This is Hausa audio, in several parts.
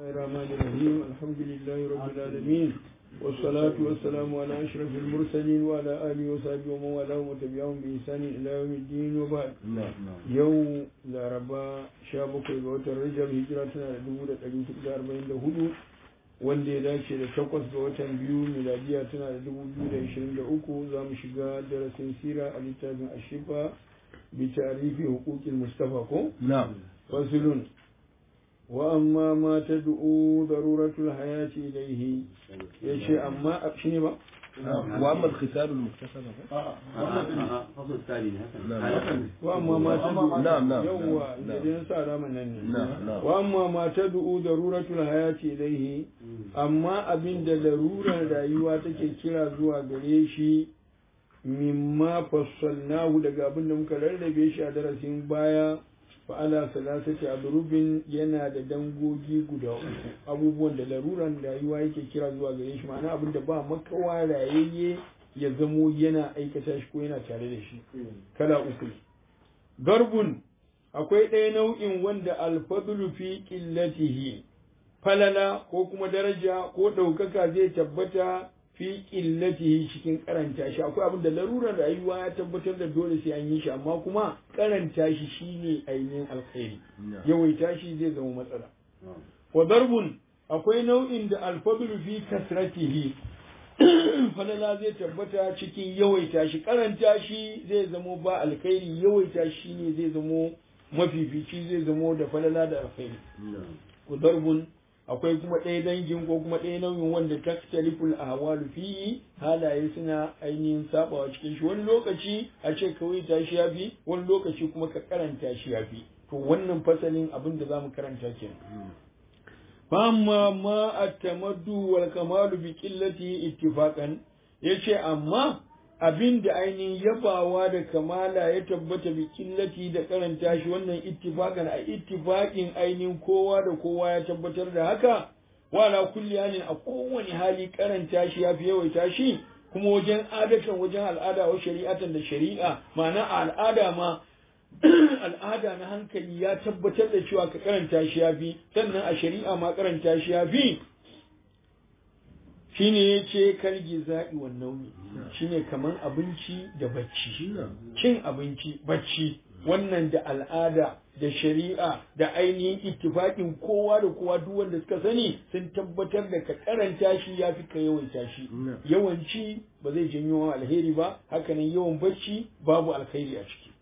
الرحمن الرحيم الحمد لله رب العالمين والصلاة والسلام على أشرف المرسلين وعلى آله وصحبه ومن والاه وتبعهم بإحسان إلى يوم الدين وبعد يوم الأربعاء شابك وقت الرجب هجرتنا لدولة أجل تقدر أربعين لهدو wanda ya dace da takwas ga watan biyu miladiya tana da dubu biyu da ishirin da uku za mu shiga darasin sira a littafin ashifa bi tarihi hukukin mustafa ko? na'am fasilun wa amma ma ta du'u daruratul hayati ilaihi ya ce amma a shi ne ba? wa amma al-khitab al-muktasab فصل الثاني wa amma ma ta du'u Na'am, na'am, yawwa na'am, da na'am. dai sa rama nan ne Na'am, na'am. wa amma ma ta du'u daruratul hayati ilaihi amma abin da larurar rayuwa take kira zuwa gare shi mimma fassalnahu daga abin da muka rarrabe shi a darasin baya fa ala salasati adrubin yana da dangogi guda uku abubuwan da laruran rayuwa yake kira zuwa gare shi ma'ana abin da ba makawa rayayye ya zamo yana aikata shi ko yana tare da shi kala uku ne garbun akwai ɗaya nau'in wanda alfadlu fi qillatihi falala ko kuma daraja ko ɗaukaka zai tabbata fi qillatihi cikin karanta shi akwai abin da larurar rayuwa ya tabbatar da dole sai an yi shi amma kuma karanta shi shine ainihin alkhairi yawaita shi zai zama matsala wa darbun akwai nau'in da alfadlu fi kasratihi falala zai tabbata cikin yawaita shi karanta shi zai zamo ba alkhairi yawaita shi ne zai zamo mafifici zai zamo da falala da alkhairi ku darbun akwai kuma ɗaya dangin ko kuma ɗaya nauyin wanda taktaliful ahwalu fihi halaye suna ainihin sabawa cikin shi wani lokaci a ce kawai ta shi yafi wani lokaci kuma ka karanta shi yafi to wannan fasalin abin da zamu karanta kenan famma ma at-tamaddu wal kamalu bi qillati ittifaqan yace amma abin da ainihin yabawa da kamala ya tabbata bi qillati da karanta shi wannan ittifaqan a ittifaqin ainihin kowa da kowa ya tabbatar da haka wala kulli halin a kowane hali karanta shi yafi yawaita shi kuma wajen adatan wajen al'ada wa shari'atan da shari'a ma'ana a al'ada ma al'ada na hankali ya tabbatar da cewa ka karanta shi ya fi sannan a shari'a ma karanta shi ya fi shine ya ce kalgi za'i wa nauyi shine kaman abinci da bacci cin abinci bacci wannan da al'ada da shari'a da ainihin ittifaƙin kowa da kowa duk wanda suka sani sun tabbatar da ka karanta shi ya fi ka yawaita shi yawanci ba zai janyo alheri ba hakanan yawan bacci babu alheri a ciki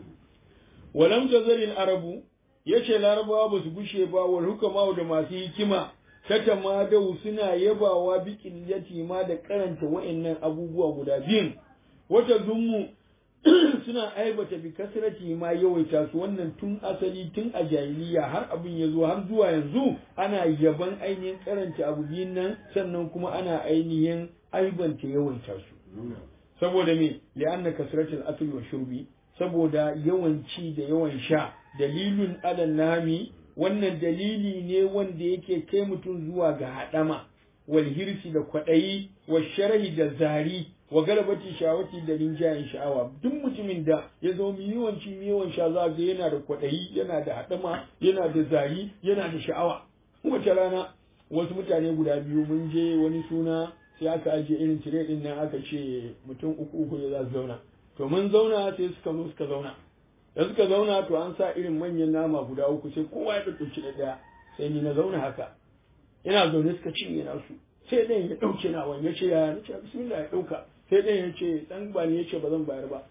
walam tazalil arabu yace larabawa ba su gushe ba wal hukama da masu hikima kata ma dau suna yabawa bi qillati ma da karanta wa'annan abubuwa guda biyun wata zummu suna aibata bi kasrati ma yawaita su wannan tun asali tun a jahiliya har abin ya zo har zuwa yanzu ana yaban ainihin karanta abu biyun nan sannan kuma ana ainihin aibanta yawaita su saboda me li'anna kasratul akli wa shurbi saboda yawan ci da yawan sha dalilun alal nami wannan dalili ne wanda yake kai mutum zuwa ga haɗama wal hirsi da kwaɗayi wa sharhi da zari wa galabati shawati da rinjayen sha'awa duk mutumin da ya zo mu yawan ci mu yawan sha za ga yana da kwaɗayi yana da haɗama yana da zari yana da sha'awa wata rana wasu mutane guda biyu mun je wani suna sai aka ajiye irin tire din nan aka ce mutum uku uku ne za su zauna to mun zauna sai suka zo suka zauna da suka zauna to an sa irin manyan nama guda uku sai kowa ya ɗauki da ɗaya sai ni na zauna haka ina zaune suka cinye nasu sai ɗayan ya ɗauke na wani ya ce ya na ce bismillah ya ɗauka sai ɗayan ya ce ɗan ba ne ya ce ba zan bayar ba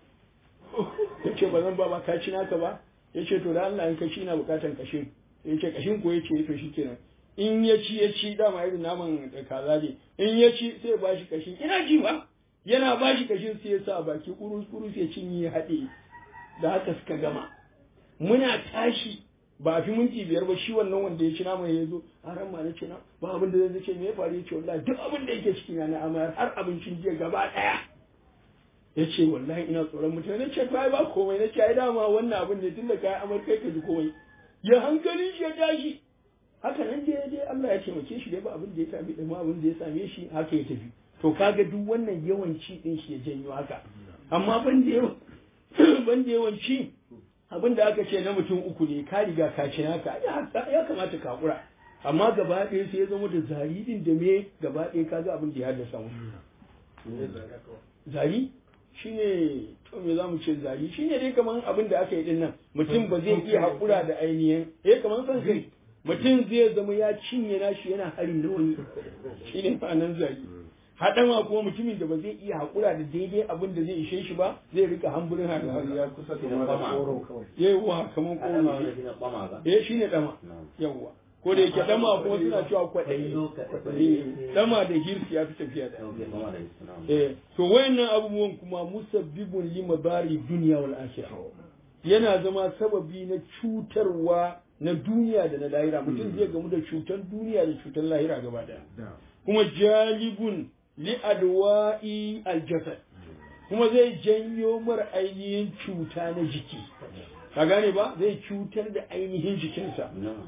ya ce ba zan ba ba ka ci naka ba ya ce to da Allah in ka ci na bukatan kashin ya ce kashin ko ya ce to shi kenan in ya ci ya ci dama irin naman da kaza ne in ya ci sai ba shi kashin ina ji ba yana ba shi kashin sai ya sa baki kurus kurus ya cinye haɗe da haka suka gama muna tashi ba a fi minti biyar ba shi wannan wanda ya ci naman ya zo a ran ma na ce na ba abin da zai ce me ya faru ya ce wallahi duk abin da yake ciki na na amayar har abincin jiya gaba ɗaya ya ce wallahi ina tsoron mutane na ce to ai ba komai na ce ai dama wannan abin ne tun da kai amar kai ka ji komai ya hankalin shi ya tashi haka nan dai dai Allah ya taimake shi dai ba abin da ya same da ma abin da ya same shi haka ya tafi to kaga duk wannan yawanci din shi ya janyo haka amma ban da yawan ban da yawanci abin da aka ce na mutum uku ne ka riga ka ci naka ya kamata ka hakura amma gaba ɗaya sai ya zama da zari din da me gaba ɗaya kaga abin da ya haddasa mu zari shine to me zamu ce zari shine dai kaman abin da aka yi din nan mutum ba zai iya haƙura da ainihin eh kaman san kai mutum zai zama ya cinye nashi yana harin da wani shine ma'anar zari haɗama kuma mutumin da ba zai iya haƙura da daidai abin da zai ishe shi ba zai rika hamburin har ya kusa da mara tsoro kawai yawa kaman koro eh shine dama yawa ko da yake dama kuma suna cewa kwaɗayi dama da hirsi ya fi tafiya da eh to wayannan abubuwan kuma musabbibun lima bari duniya wal akhirah yana zama sababi na cutarwa na duniya da na lahira mutum zai gamu da cutar duniya da cutar lahira gaba daya kuma jalibun li adwa'i aljasad kuma zai janyo mar ainihin cuta na jiki ka gane ba zai cutar da ainihin jikinsa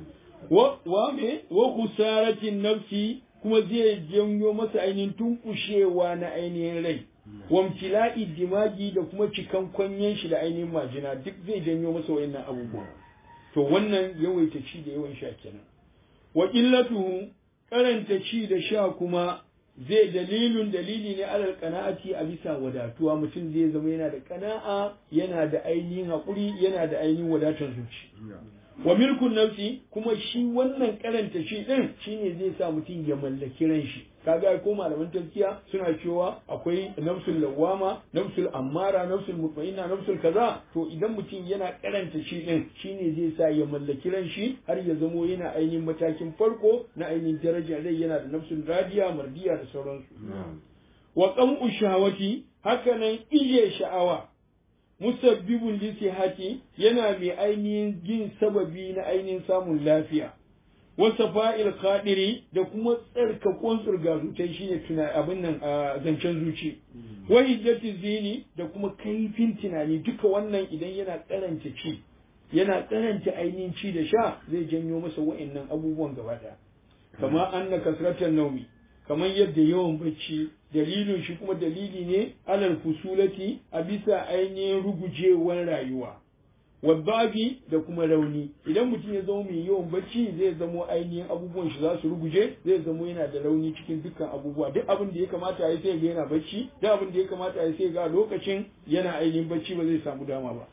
wa wa me wa kusaratin nafsi kuma zai janyo masa ainihin tunkushewa na ainihin rai wamtila'i dimagi da kuma cikan kwanyen shi da ainihin majina duk zai janyo masa wayannan abubuwa to wannan yawaita ci da yawan sha kenan wa illatuhu karanta ci da sha kuma zai dalilun dalili ne alal qana'ati a bisa wadatuwa mutum zai zama yana da qana'a yana da ainihin haƙuri yana da ainihin wadatar zuci wa milkun nafsi kuma shi wannan karanta shi din shine zai sa mutum ya mallaki ran shi kaga ko malaman tafkiya suna cewa akwai nafsul lawama nafsul ammara nafsul mutmainna nafsul kaza to idan mutum yana karanta shi din shine zai sa ya mallaki ran shi har ya zamo yana ainihin matakin farko na ainihin darajar rai yana da nafsul radiya mardiya da sauransu wa qam'u shahawati hakanan ije sha'awa musabbibun lisihati yana mai ainihin yin sababi na ainihin samun lafiya wasa fa'il khadiri da kuma tsarkakon tsirga zutai shine tuna abin nan a zancen zuci wa hiddati zini da kuma kaifin tunani duka wannan idan yana karanta ci yana karanta ainihin ci da sha zai janyo masa wa'annan abubuwan gaba daya kama anna kasratan naumi kamar yadda yawan bacci dalilin shi kuma dalili ne alal fusulati a bisa ainihin rugujewar rayuwa wadbabi da kuma rauni idan mutum ya zama mai yawan bacci zai zamo ainihin abubuwan shi za su ruguje zai zamo yana da rauni cikin dukkan abubuwa duk abin da ya kamata ya sai ga yana bacci duk abin da ya kamata ya sai ga lokacin yana ainihin bacci ba zai samu dama ba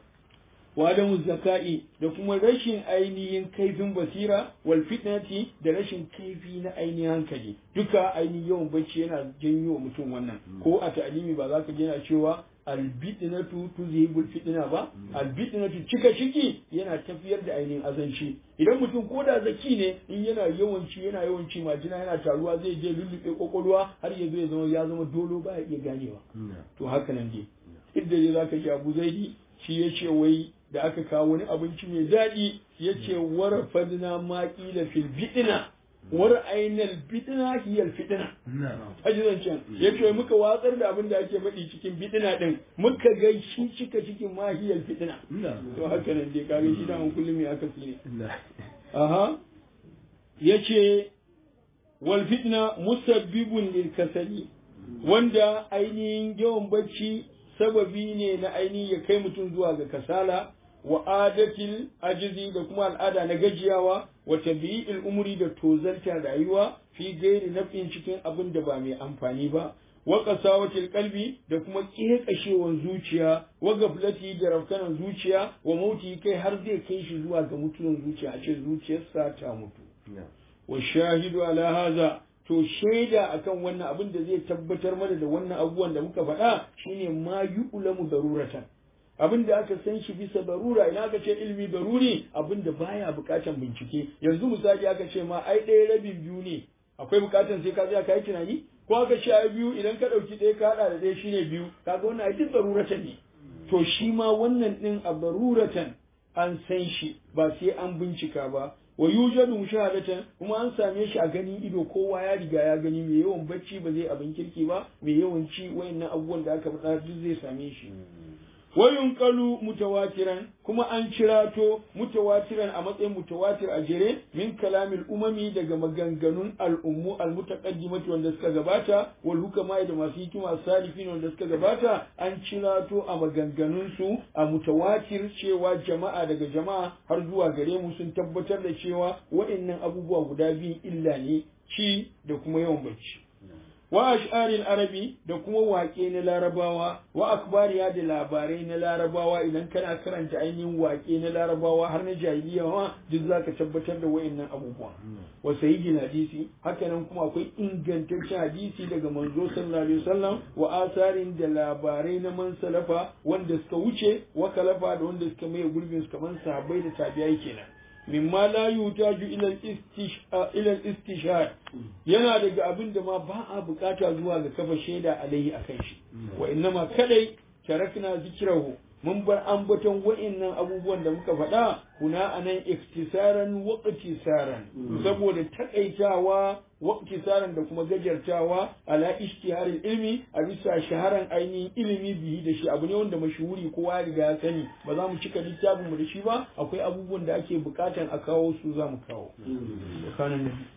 wadamu zaka'i da kuma rashin ainihin kaifin basira wal fitnati da rashin kaifi na ainihin hankali duka ainihin yawan bacci yana janyo wa mutum wannan ko a ta'alimi ba za ka yana cewa albidinatu tuzhibul fitna ba albidinatu cika ciki yana tafiyar da ainihin azanci idan mutum ko da zaki ne in yana yawanci yana yawanci majina yana taruwa zai je lullube kokolwa har ya zo ya zama ya zama dolo ba ya iya ganewa to haka nan dai idda dai zaka ji Abu Zaidi shi ya ce wai da aka kawo wani abinci mai daɗi ya ce wara fadina ma ƙila fil bidina war ainal bidina hiyal fitina haji zancen ya ce muka watsar da abin da ake faɗi cikin bidina ɗin muka ga shi cika cikin ma hiyal fitina to haka nan dai kage shi da kullum ya aka ne aha ya ce wal fitna musabbibun lil kasali wanda ainihin yawan bacci sababi ne na ainihin ya kai mutum zuwa ga kasala wa adatil ajizi da kuma al'ada na gajiyawa wa tabi'il umri da tozalta rayuwa fi gairi nafin cikin abin da ba mai amfani ba wa qasawatil qalbi da kuma kekashewan zuciya wa gaflati da rafkanan zuciya wa mauti kai har zai kai shi zuwa ga mutuwan zuciya a ce zuciyarsa ta mutu wa shahidu ala haza to shaida akan wannan abin da zai tabbatar mana da wannan abubuwan da muka faɗa shine ma yu'lamu daruratan abin da aka san shi bisa darura ina aka ce ilmi daruri abin da baya bukatan bincike yanzu misali aka ce ma ai ɗaya rabin biyu ne akwai bukatan sai ka tsaya ka yi tunani ko aka ce ai biyu idan ka ɗauki ɗaya ka haɗa da ɗaya shine biyu kaga wannan ai duk daruratan ne to shi ma wannan ɗin a daruratan an san shi ba sai an bincika ba wa yujadu mushahadatan kuma an same shi a ganin ido kowa ya riga ya gani mai yawan bacci ba zai abin kirki ba mai yawan ci wayannan abubuwan da aka faɗa duk zai same shi wayunqalu mutawatiran kuma an cirato mutawatiran a matsayin mutawatir a jere min kalamil umami daga maganganun al'ummu almutaqaddimati wanda suka gabata wal hukama da masu hikima salifin wanda suka gabata an cirato a maganganun su a mutawatir cewa jama'a daga jama'a har zuwa gare mu sun tabbatar da cewa wa'annan abubuwa guda biyu illa ne ci da kuma yawan bacci wa ash'aril arabi da kuma waƙe na larabawa wa akbariya da labarai na larabawa idan kana karanta ainihin waƙe na larabawa har na jahiliya ma duk zaka tabbatar da wayannan abubuwa wa sayyidin hadisi hakanan kuma akwai ingantaccen hadisi daga manzo sallallahu alaihi wasallam wa asarin da labarai na man salafa wanda suka wuce wa kalafa da wanda suka maye gurbin su kaman sahabbai da tabi'ai kenan mimma la yutaju ila ila istishhad yana daga abin da ma ba a bukata zuwa ga kafa shaida alaihi akan shi wa innama kadai tarakna zikrahu mun bar ambaton wa'annan abubuwan da muka faɗa kuna anan iktisaran wa iqtisaran saboda takaitawa wa iqtisaran da kuma gajartawa ala ishtiharil ilmi a bisa shaharan ainihin ilimi bihi da shi abu ne wanda mashuhuri kowa ya riga ya sani ba za mu cika littafin mu da shi ba akwai abubuwan da ake bukatan a kawo su za mu kawo